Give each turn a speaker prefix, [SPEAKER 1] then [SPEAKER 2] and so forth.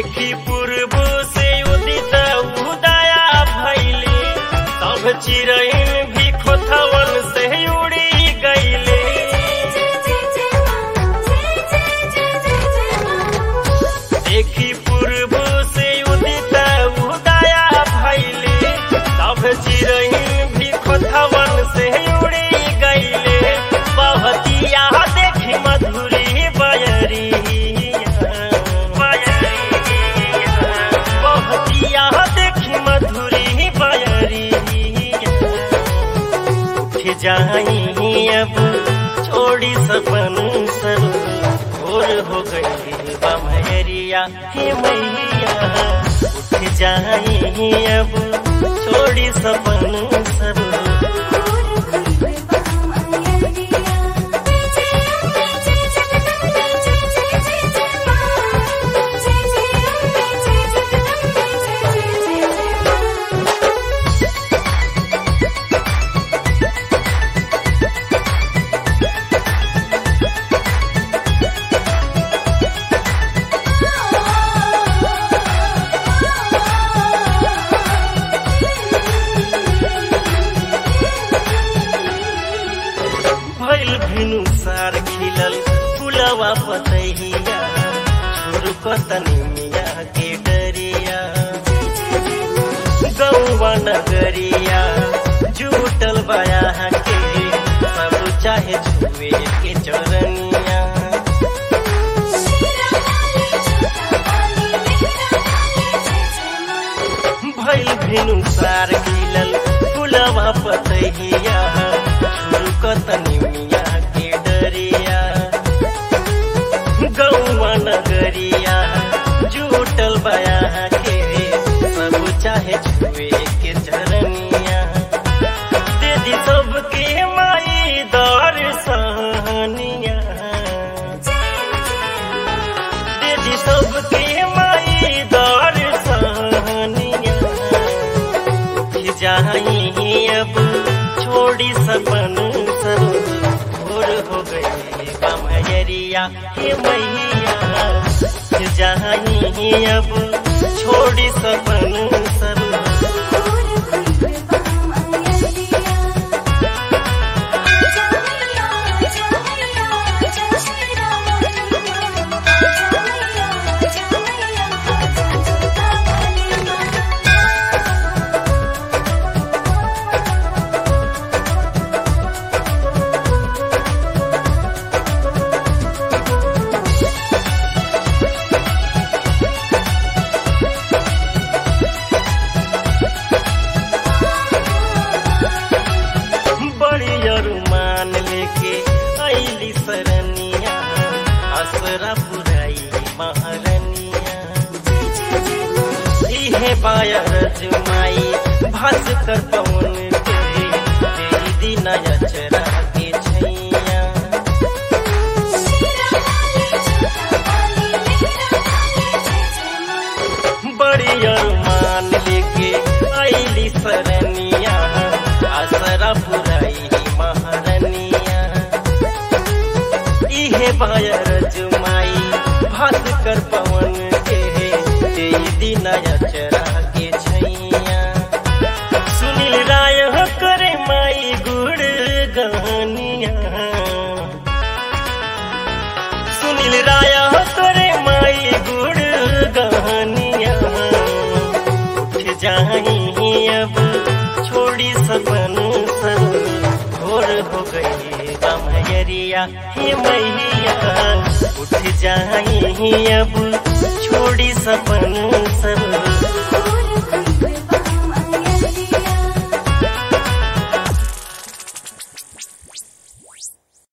[SPEAKER 1] देखी पूर्व से उदित उदया भैले सब चिरैन भी खोथवन से उड़ी गईले देखी पूर्व से उदित उदया भैले सब चिरैन भी खोथवन से उड़ी गईले बहतिया देखी मधुरी बयरिया बहतिया देखी मधुरी बयरिया उठ जाई अब छोड़ी सपन सब भोर हो गई बमहरिया हे मैया उठ जाई अब छोड़ी सपन सब भइल भिनु सार खिलल फुलवा पतैया छुरुकतनी मिया के डरिया गौवा नगरिया जुटल बया के सब चाहे छुए के चरनिया भइल भिनु सार खिलल फुलवा पतैया छुरुकतनी मिया के डरिया गौवा नगरिया जुटल बया के सब चाहे छुए के चरनिया दीदी सबके माई दर्शनिया दीदी सबके माई दर्शनिया उठ जाई अब छोड़ी सपन सब भोर हो गई कमरिया हे मैया उठ जाई अब छोड़ी सपन सब बड़ी अरुमान लेके ऐली सरनिया असरा पुराई महारनिया इहे बायर जुमाई भास्कर पवन के तेरी दिन अचरा के छैया बड़ी अरुमान लेके ऐली सरनिया असरा पुराई महारनिया इहे बायर जुमाई भास्कर पवन के तेई दिन अचरा के छैया सुनील राय करे माई गुड़ गहनिया सुनील राय करे माई गुड़ गहनिया उठ जाई अब छोड़ी सपन सब भोर हो गई बमयरिया हे मैया उठ जाई अब छोड़ी सपन सब